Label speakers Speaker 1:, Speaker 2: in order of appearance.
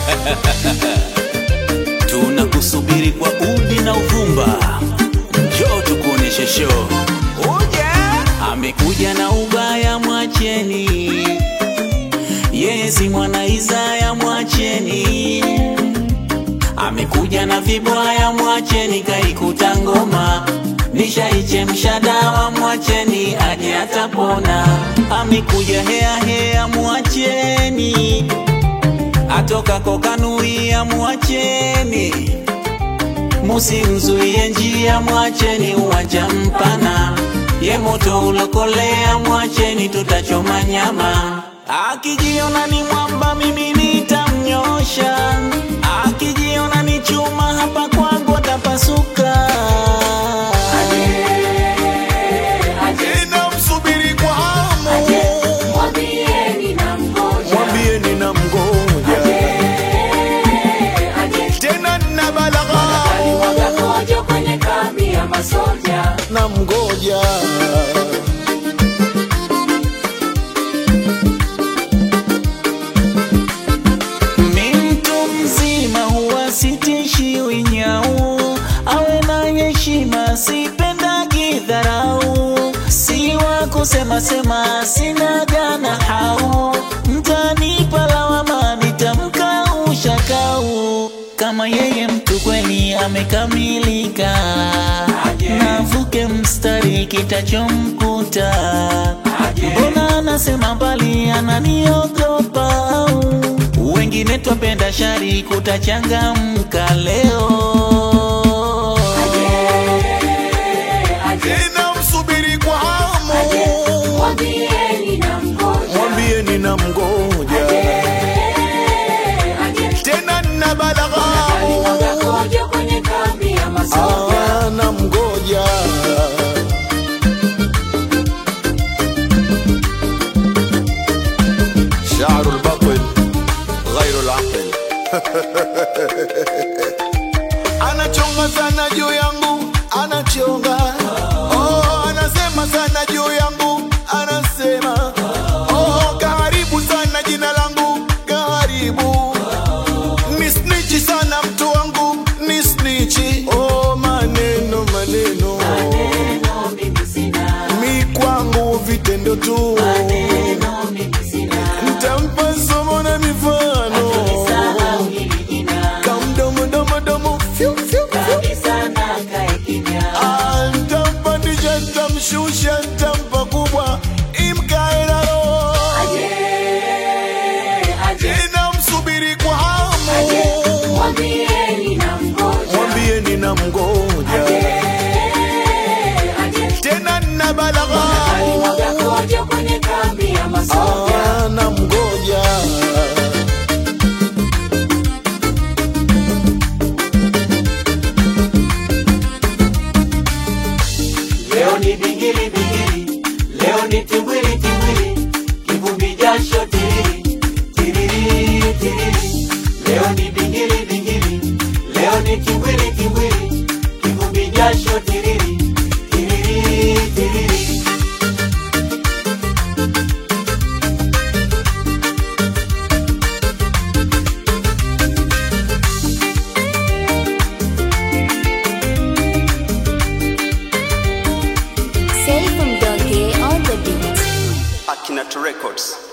Speaker 1: tunakusubiri kwa udi na uvumba, njoo tukuoneshe show. Amekuja na ubaya, mwacheni yeye si mwana Isaya, mwacheni. Amekuja na vibwaya, mwacheni. Kaikuta ngoma nishaichemsha dawa, mwacheni aje atapona. Amekuja hea hea, mwacheni. Atoka kokanuia, mwacheni. Musimzuie njia, mwacheni. Uwanja mpana, ye moto ulokolea, mwacheni. Tutachoma nyama. Akijiona ni mwamba, mimi nitamnyosha. Akijiona ni chuma, hapa kwangu atapasuka.
Speaker 2: Ninamsubiri kwa hamu,
Speaker 3: Mwambieni na mgoja
Speaker 2: mwambie ninamgoja tena, nina balagha
Speaker 3: alimwaga kojo kwenye kambi ya masoja
Speaker 2: namgoja
Speaker 1: Mi mtu mzima huwa sitishiwi nyau, awe na heshima, sipendagi dharau, si wa kusema sema, sina jana hau, mtanipa lawama, nitamkausha kau, kama yeye mtu kweli amekamilika, navuke mstari kitachomkuta, mbona anasema mbali, ananiogopa au wengine twapenda shari, kutachangamka leo.
Speaker 2: ninamsubiri kwa hamu,
Speaker 3: Mwambieni na mgoja
Speaker 2: mwambie ninamgoja tena, nina balagha
Speaker 3: alimwaga kojo kwenye kambi ya masoja
Speaker 2: Ah, namgoja شعر البطل غير العقل anachonga sana juu yangu anachonga oh, anasema sana juu yangu anasema oh, kaharibu sana jina langu kaharibu ni snichi sana mtu wangu ni snichi oh, maneno maneno
Speaker 3: Neno mimi sina
Speaker 2: mi kwangu vitendo tu
Speaker 3: Neno mimi sina
Speaker 2: ntampa somo na mifano
Speaker 3: Sahau hili jina
Speaker 2: kamdomodomodomo fyu, fyu, fyu.
Speaker 3: Kabisa na kae kimya
Speaker 2: Ah, ntampandisha ntamshusha ntampa kubwa imkae na roho
Speaker 3: Aje Aje
Speaker 2: ninamsubiri kwa hamu
Speaker 3: Mwambieni na mgoja
Speaker 2: mwambie ninamgoja
Speaker 3: Aje
Speaker 2: tena nina balagha
Speaker 3: alimwaga kojo kwenye kambi ya masoja
Speaker 2: Ah, namgoja
Speaker 1: Leo ni bingili bingili, leo ni timbwili timbwili, kivumbi jasho tiriri tiriri tiriri. Leo ni bingili bingili, leo ni timbwili timbwili, kivumbi jasho tiriri tiriri tiriri.
Speaker 4: Safe from Donkey on the beat.
Speaker 5: Akinat Records.